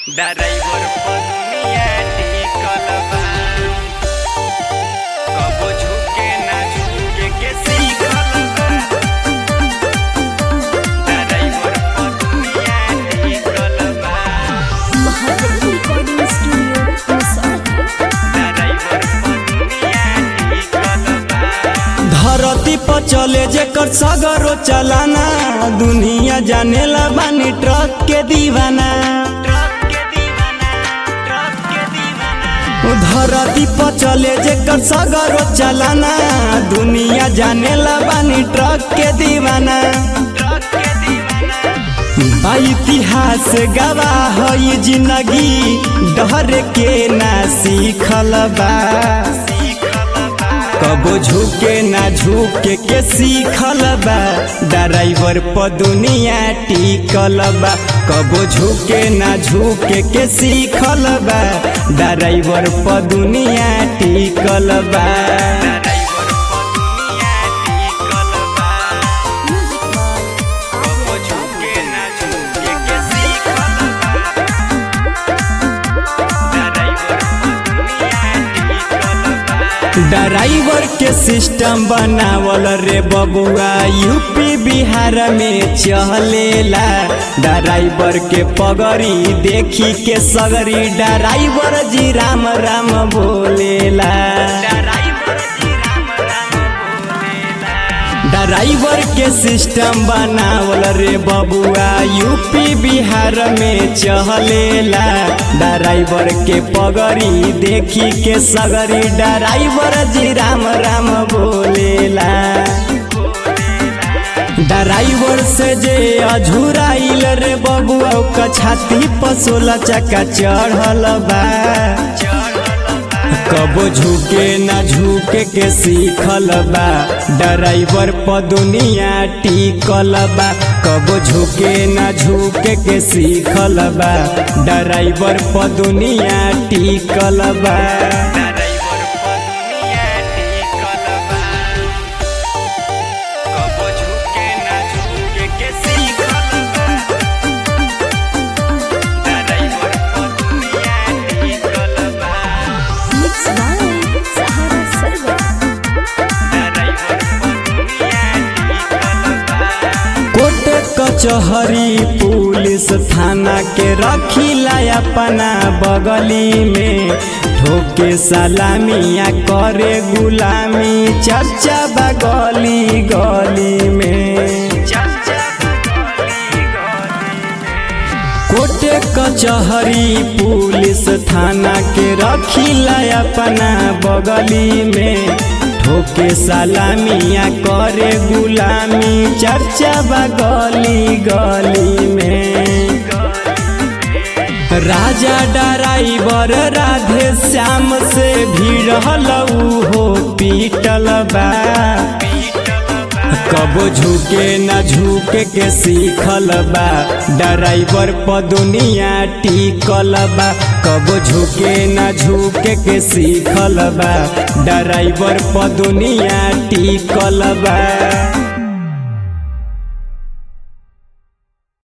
driver पर दुनिया टिकल बा कबो झुके ना झुके के सीखल बा ड्राइवर पर दुनिया टिकल बा Mahadev recording studio Musahari driver पर दुनिया टिकल बा धरती पर चले जेकर सगरो चलाना दुनिया जानेला बानी ट्रक के दीवाना ट्रक के दीवाना ट्रक के दीवाना धरती पर चले जेकर सगरो चलाना दुनिया जानेला बानी ट्रक के दीवाना ट्रक के दीवाना बा इतिहास गवाह है जिंदगी डर के ना सीखल बा कबो झुके ना झुके के सीखल बा ड्राइवर पर दुनिया टिकल बा कबो झुके ना झुके के सीखल बा ड्राइवर पर दुनिया टिकल बा ड्राइवर पर दुनिया टिकल बा म्यूजिक बाय कबो झुके ना झुके के सीखल बा ड्राइवर पर दुनिया टिकल बा ड्राइवर के सिस्टम बनावल रे बबुआ यूपी बिहार में चलेला ड्राइवर के पगड़ी देखी के सगरी ड्राइवर जी राम राम बोलेला ड्राइवर जी राम राम बोलेला ड्राइवर के सिस्टम बनावल रे बबुआ यूपी बिहार में चलेला ड्राइवर के पगड़ी देखी के सगरी ड्राइवर जी राम राम बोलेला ड्राइवर से जे अझुराइल रे बबुआ ओकर छाती पर सोलह चक्का चढ़ल बा कबो झुके ना झुके के सीखल बा ड्राइवर पर दुनिया टिकल बा कबो झुके ना झुके के सीखल बा ड्राइवर पर दुनिया टिकल बा ड्राइवर पर दुनिया टिकल बा कबो झुके ना झुके के सीखल बा ड्राइवर पर दुनिया टिकल बा mix by Sahara Sargam driver पर दुनिया टिकल बा कोर्ट कचहरी पुलिस थाना के रखीला अपना बगली में ठोके सलामिया करे गुलामी चर्चा बा गली गली में चर्चा गली गली कोर्ट कचहरी पुलिस थाना के रखीला अपना बगली में ठोके सलामिया करे गुलामी चर्चा बा गली गली में राजा ड्राइवर राधे श्याम से भिड़ल हो पीटल बा कबो झुके ना झुके के सीखल बा ड्राइवर पर दुनिया टिकल बा कबो झुके ना झुके के सीखल बा ड्राइवर पर दुनिया टिकल बा